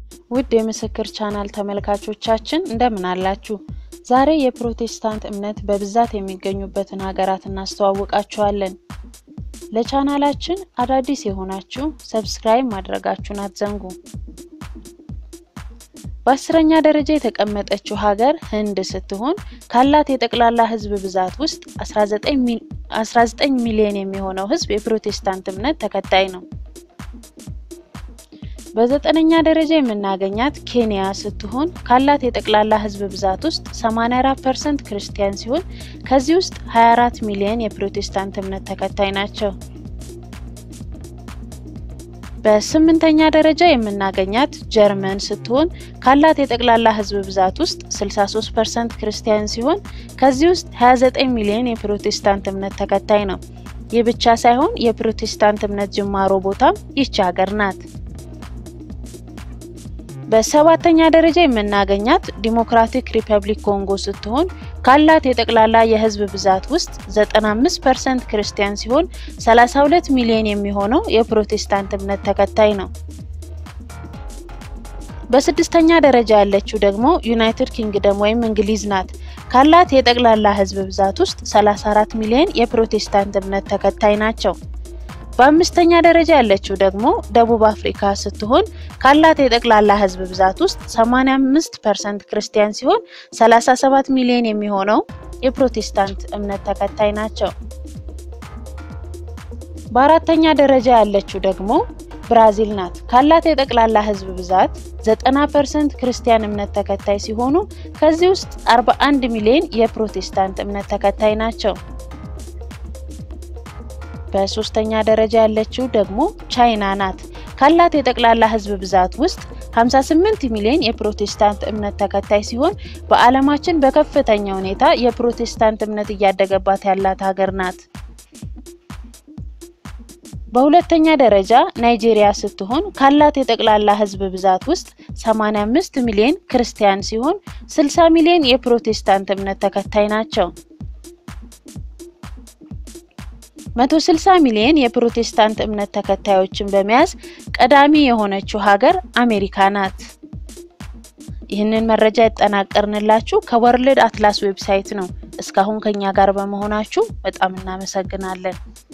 ውድ የምስክር ቻናል ተመልካቾቻችን እንደምን አላችሁ? ዛሬ የፕሮቴስታንት እምነት በብዛት የሚገኙበትን ሀገራት እናስተዋውቃችኋለን። ለቻናላችን አዳዲስ የሆናችሁ ሰብስክራይብ ማድረጋችሁን አትዘንጉ። በአስረኛ ደረጃ የተቀመጠችው ሀገር ህንድ ስትሆን ካላት የጠቅላላ ህዝብ ብዛት ውስጥ 19 ሚሊዮን የሚሆነው ህዝብ የፕሮቴስታንት እምነት ተከታይ ነው። በዘጠነኛ ደረጃ የምናገኛት ኬንያ ስትሆን ካላት የጠቅላላ ህዝብ ብዛት ውስጥ 84 ፐርሰንት ክርስቲያን ሲሆን ከዚህ ውስጥ 24 ሚሊዮን የፕሮቴስታንት እምነት ተከታይ ናቸው። በስምንተኛ ደረጃ የምናገኛት ጀርመን ስትሆን ካላት የጠቅላላ ህዝብ ብዛት ውስጥ 63 ፐርሰንት ክርስቲያን ሲሆን ከዚህ ውስጥ 29 ሚሊዮን የፕሮቴስታንት እምነት ተከታይ ነው። ይህ ብቻ ሳይሆን የፕሮቴስታንት እምነት ጅማሮ ቦታም ይቺ ሀገር ናት። በሰባተኛ ደረጃ የምናገኛት ዲሞክራቲክ ሪፐብሊክ ኮንጎ ስትሆን ካላት የጠቅላላ የህዝብ ብዛት ውስጥ 95 ፐርሰንት ክርስቲያን ሲሆን 32 ሚሊዮን የሚሆነው የፕሮቴስታንት እምነት ተከታይ ነው። በስድስተኛ ደረጃ ያለችው ደግሞ ዩናይትድ ኪንግደም ወይም እንግሊዝ ናት። ካላት የጠቅላላ ህዝብ ብዛት ውስጥ 34 ሚሊዮን የፕሮቴስታንት እምነት ተከታይ ናቸው። በአምስተኛ ደረጃ ያለችው ደግሞ ደቡብ አፍሪካ ስትሆን ካላት የጠቅላላ ህዝብ ብዛት ውስጥ 85 ፐርሰንት ክርስቲያን ሲሆን 37 ሚሊዮን የሚሆነው የፕሮቴስታንት እምነት ተከታይ ናቸው። በአራተኛ ደረጃ ያለችው ደግሞ ብራዚል ናት። ካላት የጠቅላላ ህዝብ ብዛት 90 ፐርሰንት ክርስቲያን እምነት ተከታይ ሲሆኑ ከዚህ ውስጥ 41 ሚሊዮን የፕሮቴስታንት እምነት ተከታይ ናቸው። በሶስተኛ ደረጃ ያለችው ደግሞ ቻይና ናት። ካላት የጠቅላላ ህዝብ ብዛት ውስጥ 58 ሚሊዮን የፕሮቴስታንት እምነት ተከታይ ሲሆን በዓለማችን በከፍተኛ ሁኔታ የፕሮቴስታንት እምነት እያደገባት ያላት ሀገር ናት። በሁለተኛ ደረጃ ናይጄሪያ ስትሆን ካላት የጠቅላላ ህዝብ ብዛት ውስጥ 85 ሚሊዮን ክርስቲያን ሲሆን 60 ሚሊዮን የፕሮቴስታንት እምነት ተከታይ ናቸው። 160 ሚሊዮን የፕሮቴስታንት እምነት ተከታዮችን በመያዝ ቀዳሚ የሆነችው ሀገር አሜሪካ ናት። ይህንን መረጃ ያጠናቀርንላችሁ ከወርልድ አትላስ ዌብሳይት ነው። እስካሁን ከኛ ጋር በመሆናችሁ በጣም እናመሰግናለን።